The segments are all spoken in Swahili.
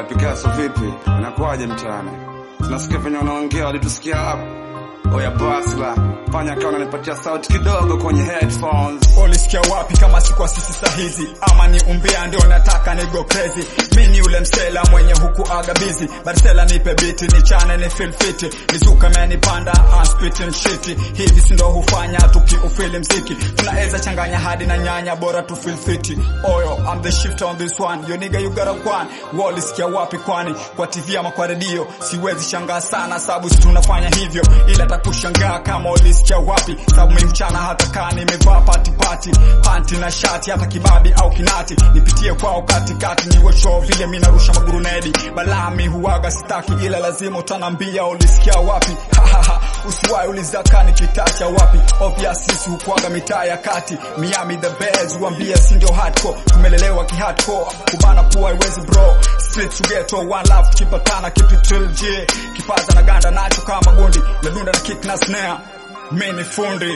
Oya Picasso vipi? Inakuwaje mtaani? Tunasikia venye wanaongea walitusikia hapo. Oya Basla, fanya kama unanipatia sauti kidogo kwenye headphones. Ulisikia wapi kama si kwa sisi sahizi? Ama ni umbea ndio nataka ni go crazy. Mi ni ule msela mwenye huku aga busy. Barcela nipe biti ni chane ni feel fit. Nizuka menipanda I'm spitting shit. Hivi si ndo hufanya tukiufili mziki. Tunaweza changanya hadi na nyanya bora tu feel fit. Oyo I'm the shifter on this one. Yo nigga you got a kwan. Walisikia wapi kwani? Kwa TV ama kwa redio. Siwezi shangaa sana sababu si tunafanya hivyo. Ila takushangaa kama ulisikia wapi. Sababu mimi mchana hata kaa nimevaa pati pati panti na shati hata kibabi au kinati nipitie kwao katikati niwe show vile mi narusha magurunedi balami huwaga sitaki ila lazima utanambia ulisikia wapi usiwai ulizaka nikitacha wapi obvious sisi hukwaga mitaa ya kati Miami the Bears uambia si ndio hardcore tumelelewa ki hardcore kubana kuwa iwezi bro street to ghetto one love kipatana keep it real J kipaza na ganda nacho kama gundi nadunda na kick na snare mimi fundi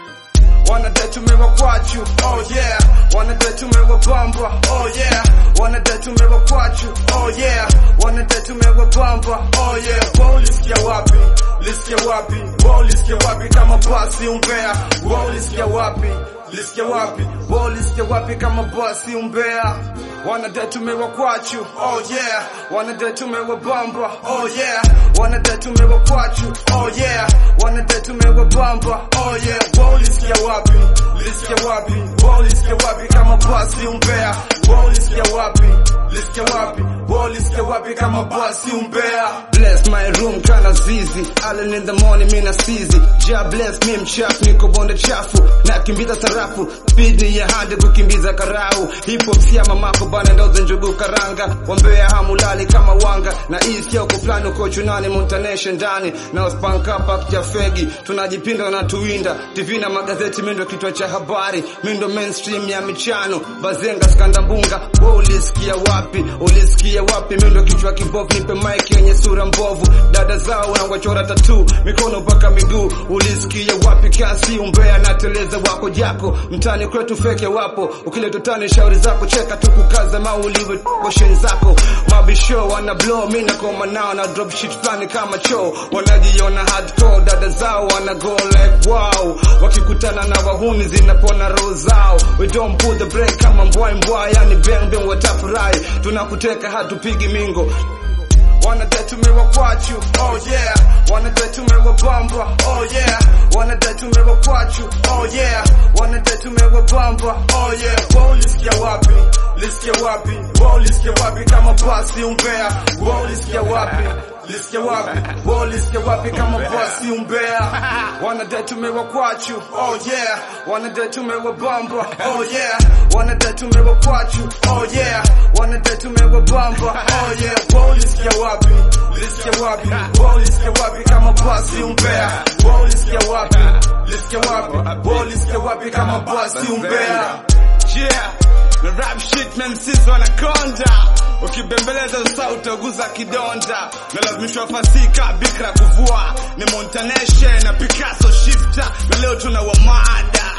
Wanadai tumewakwachu, oh yeah. Wanadai tumewabamba, oh yeah. Wanadai tumewakwachu, oh yeah. Wanadai tumewabamba, oh yeah. Wao ulisikia wapi? Lisikia wapi? Wao ulisikia wapi kama basi umbea? Wao ulisikia wapi? Lisikia wapi? Wao ulisikia wapi kama basi umbea? Wanadai tumewakwachu, oh yeah. Wanadai tumewabamba, oh yeah. Wanadai tumewakwachu, oh yeah. Wanadai tumewabamba, oh yeah. Wao ulisikia wapi? Lisikia wapi? Wao ulisikia wapi kama basi umbea? Wao ulisikia wapi? Lisikia wapi? Wao ulisikia wapi kama basi umbea? Bless my room kana zizi Allen in the morning mina sizi Ja bless me mchafu niko bonde chafu Nakimbiza sarafu Speed ni ya hande kukimbiza karau Hip hop siya mamako bana ndoze njugu karanga Wambea hamulali kama wanga Na east ya uko plani uko chunani Montanesha ndani Na uspanka pak ya fegi Tunajipinda na tuwinda TV na magazeti mindo kitwa cha habari Mindo mainstream ya michano Bazenga skandambunga Wewe ulisikia wapi? Ulisikia wapi? Mindo kichwa kibovu nipe mic yenye sura mbovu Dada zao wanawachora tatu Mikono mpaka miguu Ulisikia wapi? Kasi umbea na teleza wako jako Mtani kwetu feke wapo Ukileta tani shauri zako cheka tu kukaza mauliwe Boshen zako Mabisho wana blow Mina koma nao na drop shit flani kama choo Wanajiona hardcore Dada zao wana go like wow Wakikutana na wahuni zinapona roho zao We don't pull the brake kama mbwai mbwai Yani bang bang watafurahi Tunakuteka hatupigi mingo Wanadai tumewakwachu, oh yeah. Wanadai tumewabamba, oh yeah. Wanadai tumewakwachu, oh yeah. Wanadai tumewabamba, oh yeah. Wao ulisikia wapi? Lisikia wapi? Wao ulisikia wapi kama basi umbea? Wao ulisikia wapi? Lisikia wapi? Wao ulisikia wapi kama basi umbea? Wanadai tumewakwachu, oh yeah. Wanadai tumewabamba, oh yeah. Wanadai tumewakwachu, oh yeah. Wanadai tumewabamba, oh yeah. Wao ulisikia wapi? Lisikia wapi? Wao ulisikia wapi kama basi umbea? Wao ulisikia wapi? Lisikia wapi? Wao ulisikia wapi kama basi umbea? Yeah, na rap shit man sisi wanakonda ukibembeleza usa utaguza kidonda nalazimishwa fasika bikra kuvua ni montaneshe na picasso shifter na leo tuna wamada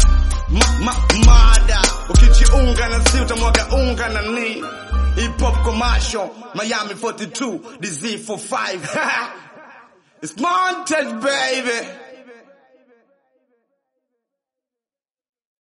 ma, ma, mada ukijiunga na si utamwaga unga na ni hip hop commercial Miami 42 DZ45 It's montage baby